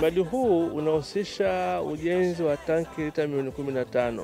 mradi huu unahusisha ujenzi wa tanki lita milioni kumi na tano.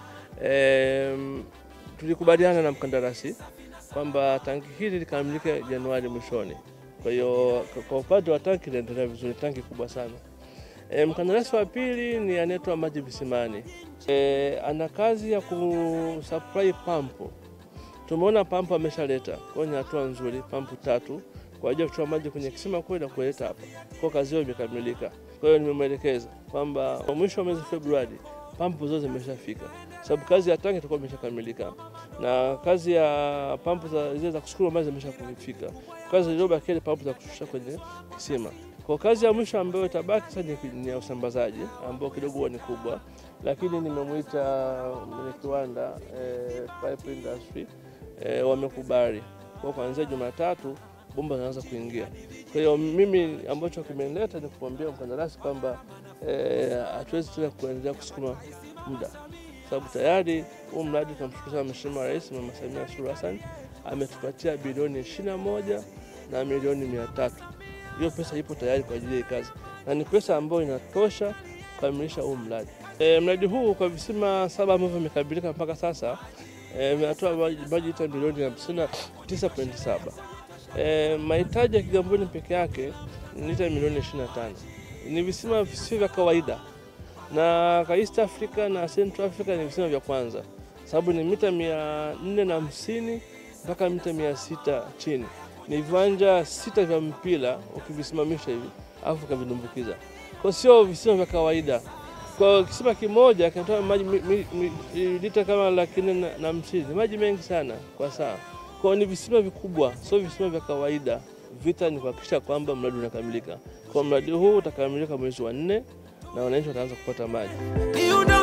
E, tulikubaliana na mkandarasi kwamba tanki hili likamilike Januari mwishoni. Kwa hiyo kwa upande wa tanki linaendelea vizuri, tanki kubwa sana. E, mkandarasi wa pili ni anaitwa Maji Visimani. E, ana kazi ya kusupply pampu. Tumeona pampu ameshaleta, kwa hiyo ni hatua nzuri, pampu tatu kwa ajili ya kutoa maji kwenye kisima kule na kuleta hapa. Kwa kazi hiyo imekamilika. Kwa hiyo nimemwelekeza kwamba kwa mwisho wa mwezi Februari pampu zote zimeshafika, sababu kazi ya tanki itakuwa imeshakamilika na kazi ya pampu za zile za kusukuma maji zimeshafika. Kazi iliyobakia ni pampu za kushusha kwenye kisima. Kwa kazi ya mwisho ambayo itabaki sasa ni- ni ya usambazaji ambao kidogo huwa ni kubwa, lakini nimemwita mwenye kiwanda eh, pipe industry eh, wamekubali kwa kuanzia Jumatatu bomba zinaanza kuingia. Kwa hiyo mimi ambacho kimenileta ni kumwambia mkandarasi kwamba eh, hatuwezi tena kuendelea kusukuma muda, sababu tayari huu mradi tunamshukuru sana Mheshimiwa Rais Mama Samia Suluhu Hassan ametupatia bilioni ishirini na moja na milioni mia tatu. Hiyo pesa ipo tayari kwa ajili ya hii kazi na ni pesa ambayo inatosha kukamilisha huu mradi. E, mradi huu kwa visima saba ambavyo vimekamilika mpaka sasa e, vinatoa maji maji lita milioni hamsini na tisa pointi saba. E, mahitaji ya Kigamboni peke yake ni lita milioni 25. Ni visima visivyo vya kawaida, na kwa East Africa na Central Africa ni visima vya kwanza, sababu ni mita mia nne na hamsini mpaka mita mia sita chini. Ni viwanja sita vya mpira ukivisimamisha hivi alafu ukavidumbukiza, kwa sio visima vya kawaida. Kwa kisima kimoja kinatoa maji mi- mi- mi- lita kama laki nne na- na hamsini, ni maji mengi sana kwa saa kwa ni visima vikubwa, sio visima vya kawaida. Vita ni kuhakikisha kwamba mradi unakamilika. Kwa mradi huu utakamilika mwezi wa nne na wananchi wataanza kupata maji. You know